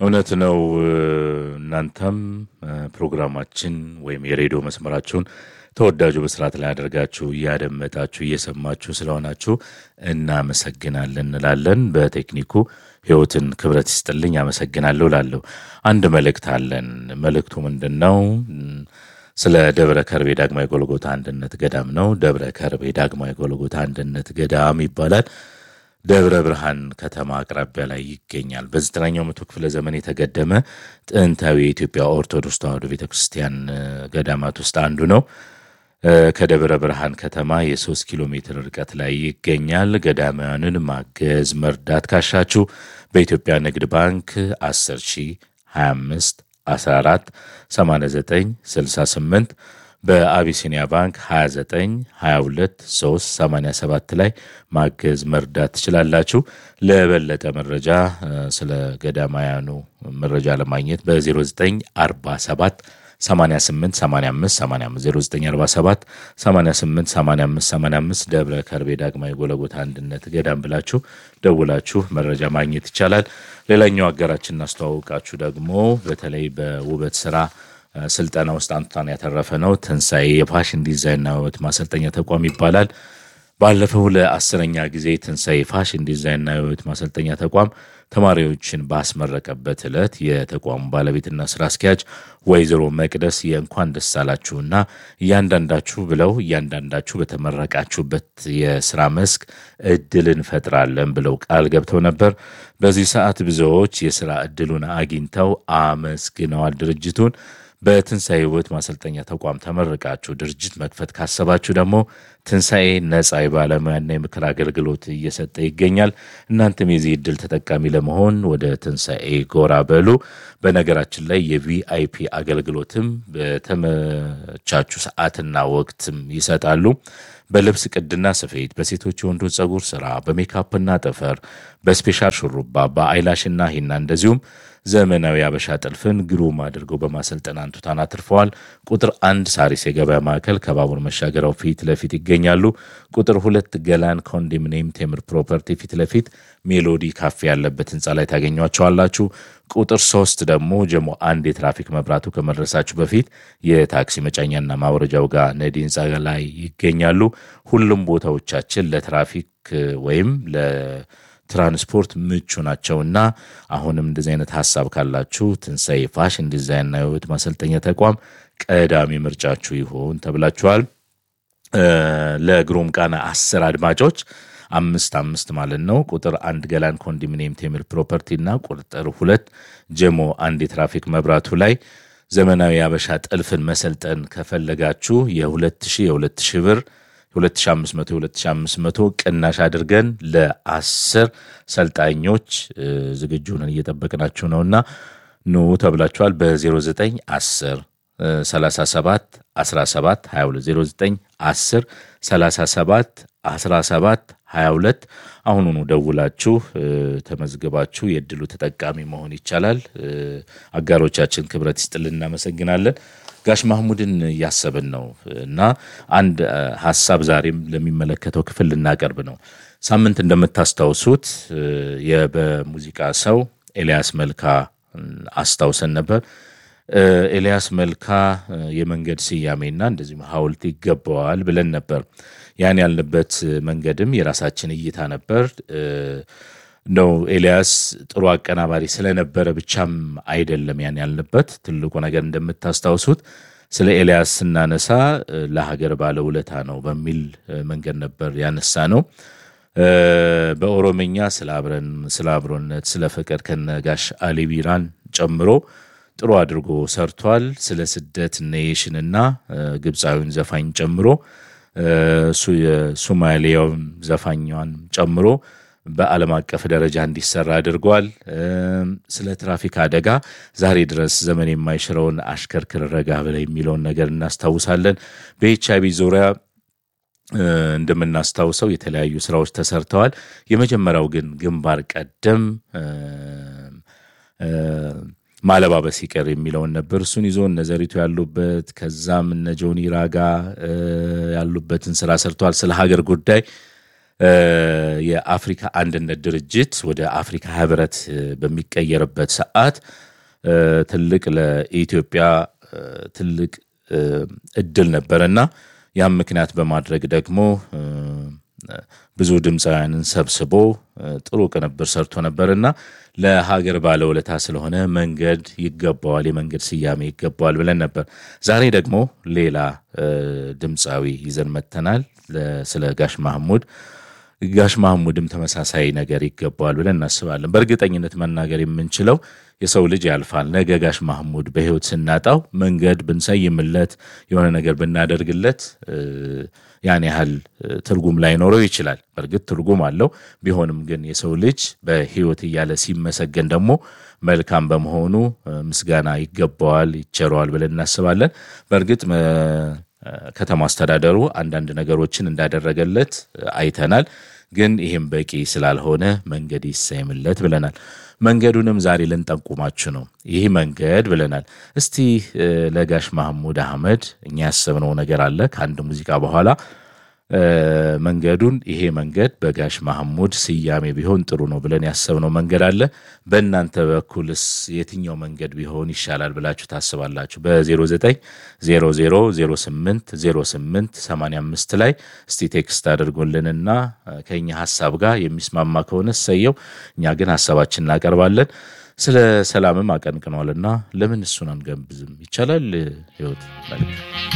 እውነት ነው። እናንተም ፕሮግራማችን ወይም የሬዲዮ መስመራችሁን ተወዳጁ በስርዓት ላይ አድርጋችሁ እያደመጣችሁ እየሰማችሁ ስለሆናችሁ እናመሰግናለን እንላለን። በቴክኒኩ ህይወትን ክብረት ይስጥልኝ አመሰግናለሁ ላለሁ አንድ መልእክት አለን። መልእክቱ ምንድን ነው? ስለ ደብረ ከርቤ ዳግማዊ ጎልጎታ አንድነት ገዳም ነው። ደብረ ከርቤ ዳግማዊ ጎልጎታ አንድነት ገዳም ይባላል። ደብረ ብርሃን ከተማ አቅራቢያ ላይ ይገኛል። በዘጠነኛው መቶ ክፍለ ዘመን የተገደመ ጥንታዊ የኢትዮጵያ ኦርቶዶክስ ተዋሕዶ ቤተ ክርስቲያን ገዳማት ውስጥ አንዱ ነው። ከደብረ ብርሃን ከተማ የሶስት ኪሎ ሜትር ርቀት ላይ ይገኛል። ገዳማውያንን ማገዝ መርዳት ካሻችሁ በኢትዮጵያ ንግድ ባንክ 10 ሺ 25 14 89 68 በአቢሲኒያ ባንክ 29 22 3 87 ላይ ማገዝ መርዳት ትችላላችሁ። ለበለጠ መረጃ ስለ ገዳማውያኑ መረጃ ለማግኘት በ0947 88 85 85 0947 88 85 85 ደብረ ከርቤ ዳግማዊ ጎለጎታ አንድነት ገዳም ብላችሁ ደውላችሁ መረጃ ማግኘት ይቻላል። ሌላኛው አገራችን እናስተዋውቃችሁ ደግሞ በተለይ በውበት ስራ ስልጠና ውስጥ አንቱታን ያተረፈ ነው። ትንሣኤ የፋሽን ዲዛይንና ውበት ማሰልጠኛ ተቋም ይባላል። ባለፈው ለአስረኛ ጊዜ ትንሣኤ ፋሽን ዲዛይንና የውበት ማሰልጠኛ ተቋም ተማሪዎችን ባስመረቀበት ዕለት የተቋሙ ባለቤትና ስራ አስኪያጅ ወይዘሮ መቅደስ የእንኳን ደስ አላችሁና እያንዳንዳችሁ ብለው እያንዳንዳችሁ በተመረቃችሁበት የስራ መስክ እድል እንፈጥራለን ብለው ቃል ገብተው ነበር። በዚህ ሰዓት ብዙዎች የስራ እድሉን አግኝተው አመስግነዋል ድርጅቱን። በትንሣኤ ውበት ማሰልጠኛ ተቋም ተመርቃችሁ ድርጅት መክፈት ካሰባችሁ ደግሞ ትንሣኤ ነጻ የባለሙያና የምክር አገልግሎት እየሰጠ ይገኛል። እናንተም የዚህ እድል ተጠቃሚ ለመሆን ወደ ትንሣኤ ጎራ በሉ። በነገራችን ላይ የቪአይፒ አገልግሎትም በተመቻቹ ሰዓትና ወቅትም ይሰጣሉ። በልብስ ቅድና ስፌት፣ በሴቶች የወንዶች ጸጉር ስራ፣ በሜካፕና ጥፍር፣ በስፔሻል ሹሩባ፣ በአይላሽና ሂና እንደዚሁም ዘመናዊ አበሻ ጥልፍን ግሩም አድርገው በማሰልጠን አንቱታን አትርፈዋል። ቁጥር አንድ ሳሪስ የገበያ ማዕከል ከባቡር መሻገሪያው ፊት ለፊት ይገኛሉ። ቁጥር ሁለት ገላን ኮንዶሚኒየም ቴምር ፕሮፐርቲ ፊት ለፊት ሜሎዲ ካፌ ያለበት ህንፃ ላይ ታገኟቸዋላችሁ። ቁጥር ሶስት ደግሞ ጀሞ አንድ የትራፊክ መብራቱ ከመድረሳችሁ በፊት የታክሲ መጫኛና ማውረጃው ጋር ነዲ ህንፃ ላይ ይገኛሉ። ሁሉም ቦታዎቻችን ለትራፊክ ወይም ትራንስፖርት ምቹ ናቸውና አሁንም እንደዚህ አይነት ሀሳብ ካላችሁ ትንሣኤ ፋሽን ዲዛይንና የውበት ማሰልጠኛ ተቋም ቀዳሚ ምርጫችሁ ይሆን ተብላችኋል። ለግሩም ቃና አስር አድማጮች አምስት አምስት ማለት ነው። ቁጥር አንድ ገላን ኮንዶሚኒየም ቴምር ፕሮፐርቲ እና ቁጥር ሁለት ጀሞ አንድ የትራፊክ መብራቱ ላይ ዘመናዊ አበሻ ጥልፍን መሰልጠን ከፈለጋችሁ የሁለት ሺህ የሁለት ሺህ ብር 2500 2500 ቅናሽ አድርገን ለአስር ሰልጣኞች ዝግጁ ነን እየጠበቅናችሁ ነውና ኑ ተብላችኋል። በ09 10 37 17 22 09 10 37 17 22 አሁኑኑ ደውላችሁ ተመዝግባችሁ የእድሉ ተጠቃሚ መሆን ይቻላል። አጋሮቻችን ክብረት ይስጥልን፣ እናመሰግናለን። ጋሽ ማህሙድን እያሰብን ነው እና አንድ ሀሳብ ዛሬም ለሚመለከተው ክፍል ልናቀርብ ነው። ሳምንት እንደምታስታውሱት በሙዚቃ ሰው ኤልያስ መልካ አስታውሰን ነበር። ኤልያስ መልካ የመንገድ ስያሜና እንደዚሁም ሐውልት ይገባዋል ብለን ነበር። ያን ያልንበት መንገድም የራሳችን እይታ ነበር ነው ኤልያስ ጥሩ አቀናባሪ ስለነበረ ብቻም አይደለም ያን ያልንበት። ትልቁ ነገር እንደምታስታውሱት ስለ ኤልያስ ስናነሳ ለሀገር ባለውለታ ነው በሚል መንገድ ነበር ያነሳ ነው። በኦሮምኛ ስለ አብረን ስለ አብሮነት፣ ስለ ፍቅር ከነጋሽ አሊ ቢራን ጨምሮ ጥሩ አድርጎ ሰርቷል። ስለ ስደት ኔሽንና ግብፃዊውን ዘፋኝ ጨምሮ የሶማሊያውን ዘፋኛን ጨምሮ በዓለም አቀፍ ደረጃ እንዲሰራ አድርጓል። ስለ ትራፊክ አደጋ ዛሬ ድረስ ዘመን የማይሽረውን አሽከርክር ረጋ ብለ የሚለውን ነገር እናስታውሳለን። በኤች አይቪ ዙሪያ እንደምናስታውሰው የተለያዩ ስራዎች ተሰርተዋል። የመጀመሪያው ግን ግንባር ቀደም ማለባበስ ይቀር የሚለውን ነበር። እሱን ይዞ እነ ዘሪቱ ያሉበት ከዛም እነ ጆኒ ራጋ ያሉበትን ስራ ሰርተዋል። ስለ ሀገር ጉዳይ የአፍሪካ አንድነት ድርጅት ወደ አፍሪካ ህብረት በሚቀየርበት ሰዓት ትልቅ ለኢትዮጵያ ትልቅ እድል ነበረና ያም ምክንያት በማድረግ ደግሞ ብዙ ድምፃውያንን ሰብስቦ ጥሩ ቅንብር ሰርቶ ነበርና ለሀገር ባለውለታ ስለሆነ መንገድ ይገባዋል፣ የመንገድ ስያሜ ይገባዋል ብለን ነበር። ዛሬ ደግሞ ሌላ ድምፃዊ ይዘን መጥተናል። ስለ ጋሽ ማህሙድ ጋሽ ማህሙድም ተመሳሳይ ነገር ይገባዋል ብለን እናስባለን። በእርግጠኝነት መናገር የምንችለው የሰው ልጅ ያልፋል። ነገ ጋሽ ማህሙድ በህይወት ስናጣው መንገድ ብንሰይምለት የሆነ ነገር ብናደርግለት ያን ያህል ትርጉም ላይኖረው ይችላል። በእርግጥ ትርጉም አለው። ቢሆንም ግን የሰው ልጅ በህይወት እያለ ሲመሰገን ደግሞ መልካም በመሆኑ ምስጋና ይገባዋል፣ ይቸረዋል ብለን እናስባለን። በእርግጥ ከተማ አስተዳደሩ አንዳንድ ነገሮችን እንዳደረገለት አይተናል። ግን ይህም በቂ ስላልሆነ መንገድ ይሰይምለት ብለናል። መንገዱንም ዛሬ ልንጠቁማችሁ ነው። ይህ መንገድ ብለናል። እስቲ ለጋሽ ማህሙድ አህመድ እኛ ያሰብነው ነገር አለ። ከአንድ ሙዚቃ በኋላ መንገዱን ይሄ መንገድ በጋሽ ማህሙድ ስያሜ ቢሆን ጥሩ ነው ብለን ያሰብነው መንገድ አለ። በእናንተ በኩልስ የትኛው መንገድ ቢሆን ይሻላል ብላችሁ ታስባላችሁ? በ0909080885 ላይ እስቲ ቴክስት አድርጉልንና ከኛ ሀሳብ ጋር የሚስማማ ከሆነ ሰየው፣ እኛ ግን ሀሳባችን እናቀርባለን። ስለ ሰላምም አቀንቅኗልና ለምን እሱን አንገብዝም? ይቻላል ህይወት መልክ